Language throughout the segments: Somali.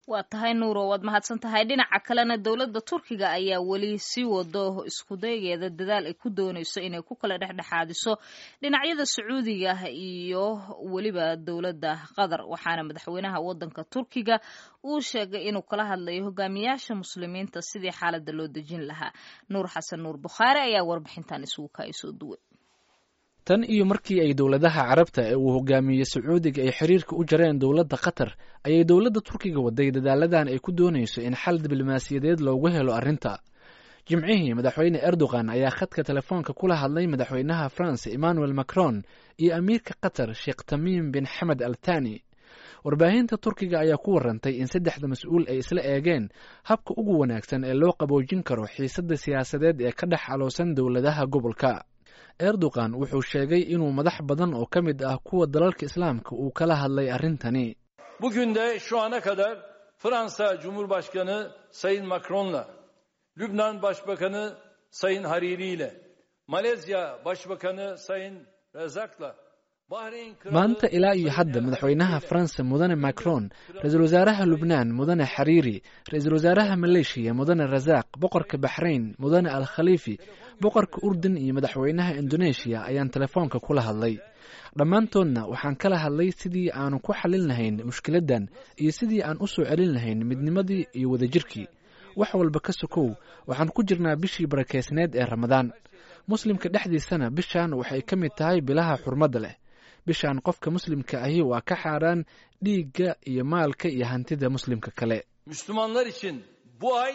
waa tahay nuuro waad mahadsan tahay dhinaca kalena dowladda turkiga ayaa weli sii wado iskudayeeda dadaal ay ku dooneyso inay ku kala dhexdhexaadiso dhinacyada sacuudiga iyo weliba dowladda qatar waxaana madaxweynaha wadanka turkiga uu sheegay inuu kala hadlayo hogaamiyaasha muslimiinta sidii xaaladda loo dejin lahaa nuur xasan nuur bukhaari ayaa warbixintan isugu kaasoo duway tan iyo markii ay dowladaha carabta ee uu hogaamiyey sacuudiga ay xiriirka u jareen dowladda qatar ayay dowladda turkiga waday dadaaladan ay ku doonayso in xal diblomaasiyadeed loogu helo arrinta jimcihii madaxweyne erdogan ayaa khadka telefoonka kula hadlay madaxweynaha france emmanuel macron iyo amiirka qatar sheekh tamiim bin xamed al thani warbaahinta turkiga ayaa ku warantay in saddexda mas-uul ay isla eegeen habka ugu wanaagsan ee loo qaboojin karo xiisadda siyaasadeed ee ka dhex caloosan dowladaha gobolka erdogan wuxuu sheegay inuu madax badan oo ka mid ah kuwa dalalka islaamka uu kala hadlay arrintani Bugün de şu ana kadar Fransa Cumhurbaşkanı Sayın Macron'la, Lübnan Başbakanı Sayın Hariri ile, Malezya Başbakanı Sayın Razak'la, Bahreyn Kralı... maanta ilaa iyo hadda madaxweynaha faransa mudane macron ra-iisul wasaaraha lubnaan mudane xariiri ra-iisul wasaaraha maleeshiya mudane rasaaq boqorka baxrayn mudane al khaliifi boqorka urdun iyo madaxweynaha indoneeshiya ayaan telefoonka kula hadlay dhammaantoodna waxaan kala hadlay sidii aanu ku xallin lahayn mushkiladdan iyo sidii aan u soo celin lahayn midnimadii iyo wadajirkii wax walba ka sokow waxaan ku jirnaa bishii barakeysneed ee ramadaan muslimka dhexdiisana bishan waxay ka mid tahay bilaha xurmadda leh bishan qofka muslimka ahi waa ka xaaraan dhiigga iyo maalka iyo hantida muslimka kale Müslümanlar için bu ay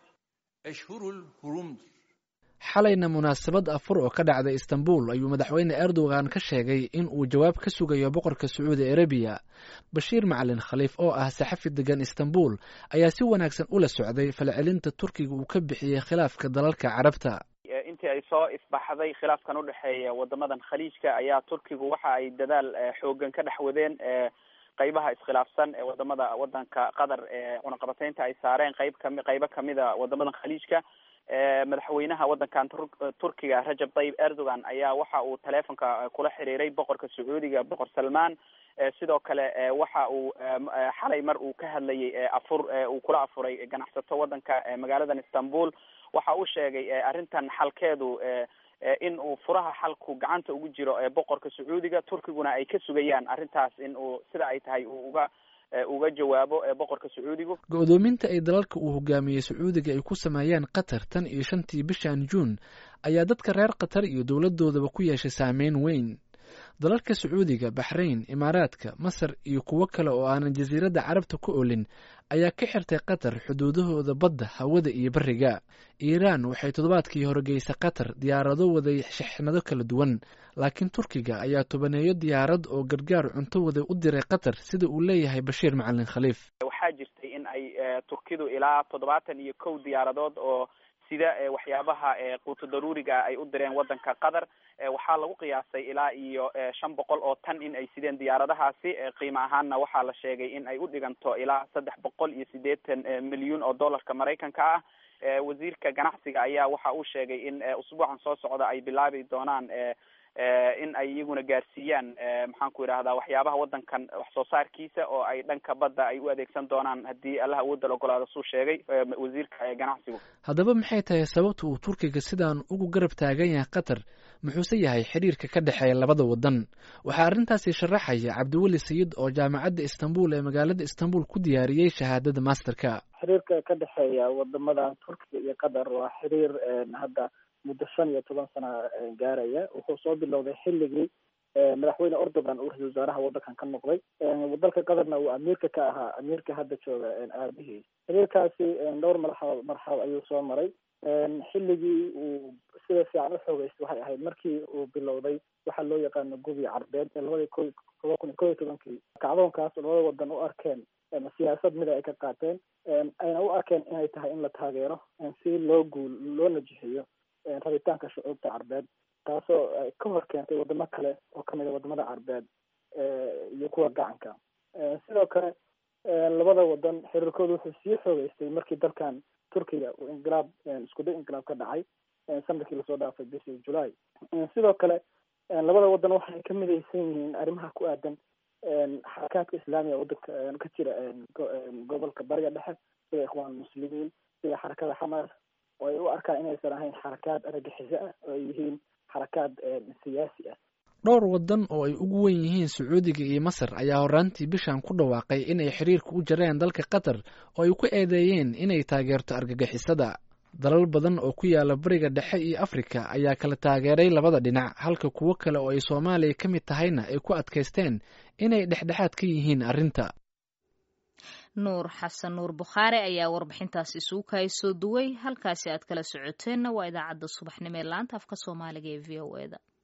eşhurul hurumdur. xalayna munaasabad afur oo ka dhacday istanbul ayuu madaxweyne erdogan ka sheegay in uu jawaab ka sugayo boqorka sacuudi arabiya bashiir macalin khaliif oo ah saxafi degan istanbul ayaa si wanaagsan ula socday falcelinta turkiga uu ka bixiyey khilaafka dalalka carabta intii ay soo isbaxday khilaafkan udhexeeya wadamadan khaliijka ayaa turkigu waxa ay dadaal xoogan ka dhex wadeen qeybaha iskhilaafsan ee wadamada wadanka qatar ee cunaqabateynta ay saareen qeyb kami qeybo kamida wadamadan khaliijka madaxweynaha wadankan turkiga rajab tayyib erdogan ayaa waxa uu teleefonka kula xiriiray boqorka sacuudiga boqor salmaan sidoo kale waxa uu xalay mar uu ka hadlayay afur uu kula afuray ganacsato wadanka magaaladan istanbul waxa uu sheegay arrintan xalkeedu in uu furaha xalku gacanta ugu jiro boqorka sacuudiga turkiguna ay ka sugayaan arrintaas in uu sida ay tahay uu uga uga jawaabo boqorka sacuudigu go-doominta ay dalalka uu hogaamiyey sacuudiga ay ku sameeyeen qatar tan iyo shantii bishan juun ayaa dadka reer qatar iyo dowladoodaba ku yeeshay saameyn weyn dalalka sacuudiga baxrayn imaaraadka masar iyo kuwo kale oo aanan jasiiradda carabta ku olin ayaa ka xirtay qatar xuduudahooda badda hawada iyo beriga iiraan waxay toddobaadkii horgeysay qatar diyaarado waday shixnado kala duwan laakiin turkiga ayaa tobaneeyo diyaarad oo gargaar cunto waday u diray qatar sida uu leeyahay bashiir macalin khaliif waxaa jirtay in ay turkidu ilaa toddobaatan iyo kow diyaaradood oo sida waxyaabaha quuto daruuriga ay u direen wadanka qatar waxaa lagu qiyaasay ilaa iyo shan boqol oo tan in ay sideen diyaaradahaasi qiimo ahaanna waxaa la sheegay in ay u dhiganto ilaa saddex boqol iyo siddeetan milyuun oo dollarka maraykanka ah wasiirka ganacsiga ayaa waxa uu sheegay in usbuucan soo socda ay bilaabi doonaan in ay iyaguna gaarsiiyaan maxaan ku yidhahdaa waxyaabaha wadankan wax soo saarkiisa oo ay dhanka badda ay u adeegsan doonaan haddii allah awoodda la ogolaado suu sheegay wasiirka ganacsigu haddaba maxay tahay sababta uu turkiga sidaan ugu garab taagan yahay qatar muxuuse yahay xiriirka ka dhexeeya labada wadan waxaa arrintaasi sharaxaya cabdiweli sayid oo jaamacadda istanbul ee magaalada istanbul ku diyaariyey shahaadada masterka xiriirka ka dhexeeya wadamada turkiga iyo qatar waa xiriir hadda muddo shan iyo toban sana gaaraya wuxuu soo bilowday xilligii madaxweyne erdogan uu ra-isul wasaaraha wadankan ka noqday dalka qatarna uu amiirka ka ahaa amiirka hadda jooga aabihiis xiriirkaasi dhowr marxalo marxalo ayuu soo maray xilligii uu sida fiican u xoogeystay waxay ahayd markii uu bilowday waxaa loo yaqaano gubi carbeed ee labadii ko toba kun iyo kob iyo tobankii kacdoonkaas oo labada wadan u arkeen siyaasad mida ay ka qaateen ayna u arkeen inay tahay in la taageero si loo guul loo najixiyo rabitaanka shucuubta carbeed taasoo ka hor keentay wadamo kale oo kamid a wadamada carbeed iyo kuwa gacanka sidoo kale labada wadan xiriirkooda wuxuu sii xoogeystay markii dalkan turkiga uu inqilaab iskuday inqilaab ka dhacay sanadkii lasoo dhaafay bishii julaay sidoo kale labada wadan waxay ka midaysan yihiin arrimaha ku aadan xarakaadka islaamiga wadanka ka jira gobolka bariga dhexe sida ikhwaan muslimiin sida xarakada xamaas oo ay u arkaan inaysan ahayn xarakaad argagixiso ah oo ay yihiin xarakaad siyaasi ah dhowr waddan oo ay ugu wen yihiin sacuudiga iyo masar ayaa horaantii bishan ku dhawaaqay inay xiriirka u jareen dalka qatar oo ay ku eedeeyeen inay taageerto argagixisada dalal badan oo ku yaala bariga dhexe iyo afrika ayaa kala taageeray labada dhinac halka kuwo kale oo ay soomaaliya ka mid tahayna ay ku adkaysteen inay dhexdhexaad ka yihiin arrinta nuur xasan nuur bukhaari ayaa warbixintaas isugu kahay soo duway halkaasi aad kala socoteenna waa idaacadda subaxnimo ee laanta afka soomaaliga ee v o eda